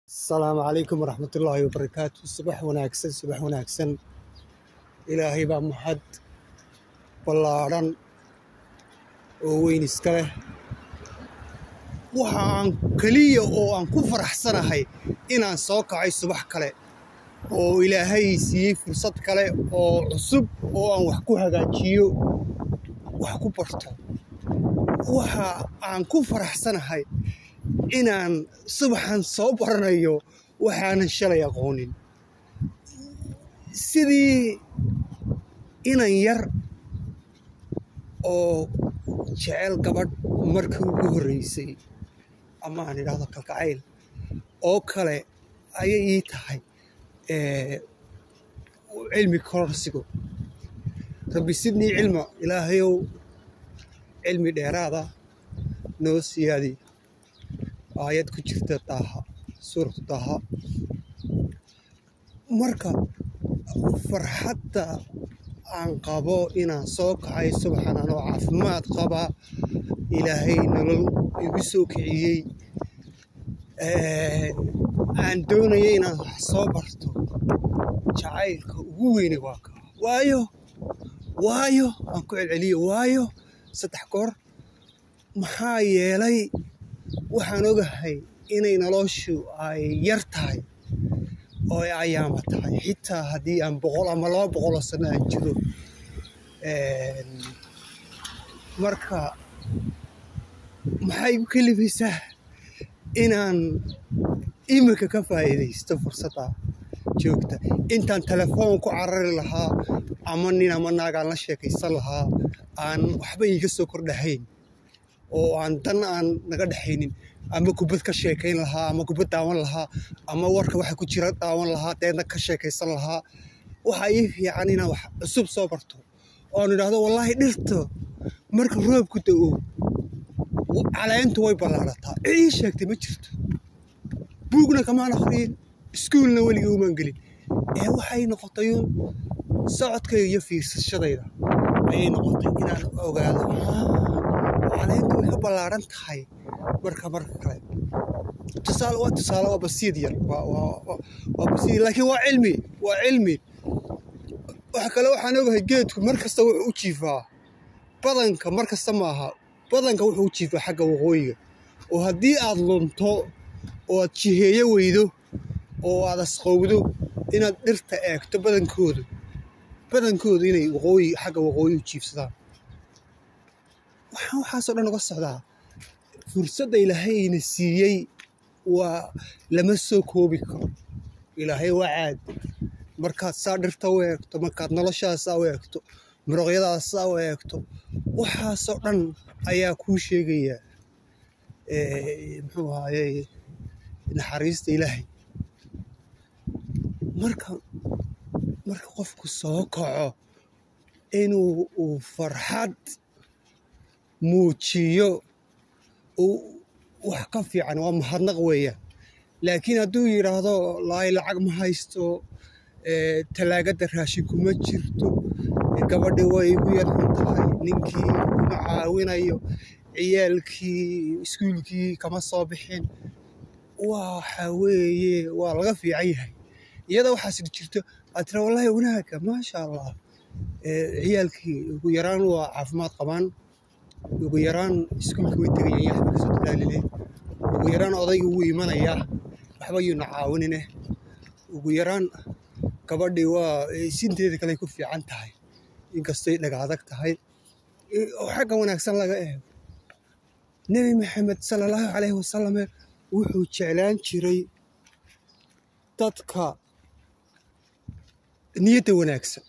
asalaamu calaykum waraxmatullaahi wabarakaatu subax wanaagsan subax wanaagsan ilaahay baa mahad ballaadhan oo weyn iska leh waxa aan keliya oo aan ku faraxsanahay inaan soo kacay subax kale oo ilaahay siiyey fursad kale oo cusub oo aan wax ku hagaajiyo wax ku barto waxa aan ku faraxsanahay inaan subaxan soo baranayo waxaanan shalay aqoonin sidii inan yar oo jecel gabadh markii ugu horreysay ama aan idhaahdo kalkacayl oo kale ayay ii tahay cilmi kororsigo rabbi sidnii cilma ilaahayow cilmi dheeraada noo siyaadi aayad ku jirta daaha suuratu daaha marka farxadda aan qabo inaan soo kacay subaxan anoo caafimaad qaba ilaahay nolol igu soo kiciyey aan doonaya inaan wax soo barto jacaylka ugu weyne waa kaa waayo waayo aan ku celceliyo waayo saddex goor maxaa yeelay waxaan ogahay inay noloshu ay yar tahay oo ay ayaama tahay xitaa haddii aan boqol ama laba boqoloo sano aan jiro marka maxay igu kelibaysaa inaan iminka ka faa'iidaysto fursadda joogta intaan telefoon ku carari lahaa ama nin ama naagaan la sheekaysan lahaa aan waxba iiga soo kordhahayn oo aan dan aan naga dhexaynin ama kubad ka sheekayn lahaa ama kubad daawan lahaa ama warka waxa ku jira daawan lahaa deedna ka sheekaysan lahaa waxaa ii fiican inaan wax cusub soo barto oon idhaahdo wallaahi dhirta marka roobku da'o caleentu way ballaadhataa ii sheegtay ma jirto buugna kamaan akhriyin iskuulna weligii umaan gelin ee waxay noqotay uun socodkayga iyo fiirsashadayda ayay noqotay inaan ogaado caleentu way ka ballaaran tahay marka marka kale tusaale waa tusaale waa basiid yar waa basiid laakiin waa cilmi waa cilmi waxa kale waxaan ogahay geedku mar kasta wuxuu u jiifaa badanka mar kasta maaha badanka wuxuu u jiifaa xagga waqooyiga oo haddii aad lunto oo aad jiheeyo weydo oo aad asqowdo inaad dhirta eegto badankoodu badankoodu inay waqooyi xagga waqooyi u jiifsadaan waxaan waxaasoo dhan uga socdaa fursadda ilaahayna siiyey waa lama soo koobi karo ilaahay waa caadi markaad saa dhirta u eegto markaad noloshaasaa u eegto muruqyadaasaa u eegto waxaasoo dhan ayaa kuu sheegayaa muxuu ahaaye naxariista ilaahay marka marka qofku soo kaco inuu uu farxad muujiyo wax ka fiican waa mahadnaq weeyaan laakiin hadduu yidhaahdo laay lacag ma haysto talaagadda raashin kuma jirto gabadhi way igu yar xun tahay ninkii kuma caawinayo ciyaalkii iskuulkii kama soo bixin waxa weeye waa laga fiican yahay iyada waxaas jirto aad tira wallaahi wanaaga maasha allah ciyaalkii ugu yaraan waa caafimaad qabaan ugu yaraan iskuulka way tegayaan yaxba kasoo dadaalile ugu yaraan odayga wuu imanayaa waxba yuuna caawinine ugu yaraan gabadhii waa sinteeda kale ku fiican tahay inkastoy dhaga adag tahay oo xagga wanaagsan laga eego nebi maxamed sala allahu calayhi wasalame wuxuu jeclaan jiray dadka niyadda wanaagsan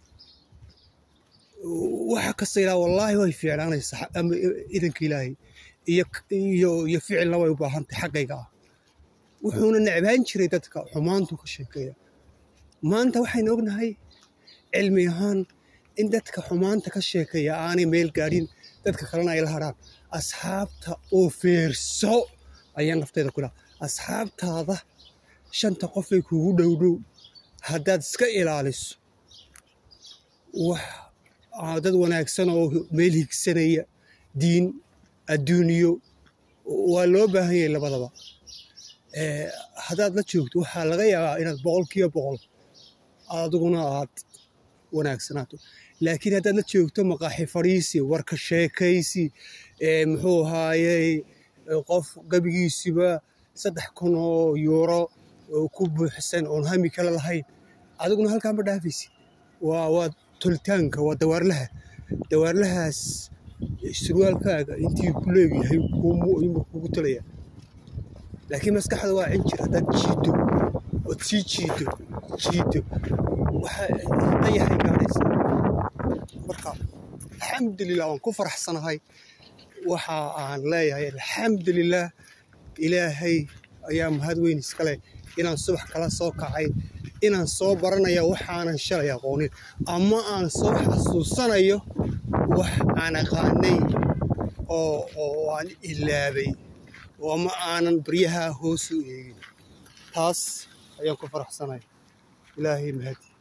waxa kasta ilaa wallaahi way fiicnaanaysaa ama idanka ilaahay iyo iyo iyo ficilna way u baahantahay xaggayga ah wuxuuna necbaan jiray dadka xumaantu ka sheekeeya maanta waxaynu ognahay cilmi ahaan in dadka xumaanta ka sheekeeya aanay meel gaadhin dadka kalena ay la hadhaan asxaabta oo feerso ayaan nafteeda ku laha asxaabtaada shanta qofay kuugu dhowdhow haddaad iska ilaaliso wax dad wanaagsan oo meel higsanaya diin adduuniyo waa loo baahan yahay labadaba Eh, haddaad la joogto waxaa laga yaabaa inaad boqolkiiba boqol adiguna aad wanaagsanaato laakiin haddaad la joogto maqaaxi fadhiisi warka sheekaysi eh, muxuu ahaayey eh, qof gabigiisiba saddex kun oo yuuro oo ku buuxsan oon hami kale lahayn adiguna halkaa ma dhaafaysi waa waa tolitaanka waa dawaarlaha dawaarlahaas surwaalkaaga intii ku leegyahay kumu kugu talaya laakiin maskaxda waa cinjir haddaad jiido ood sii jiido jiido waxa dayaxay gaadhaysaa marka alxamdulilah waan ku faraxsanahay waxa aan leeyahay alxamdulilah ilaahay ayaa mahad weyn iskale inaan subax kala soo kacay inaan soo baranaya waxaanan shalay aqoonin ama aan soo xasuusanayo wax aan aqaanay oo oo aan ilaabay oo ama aanan baryaha hoos u eegin taas ayaan ku faraxsanahay ilaahay mahadi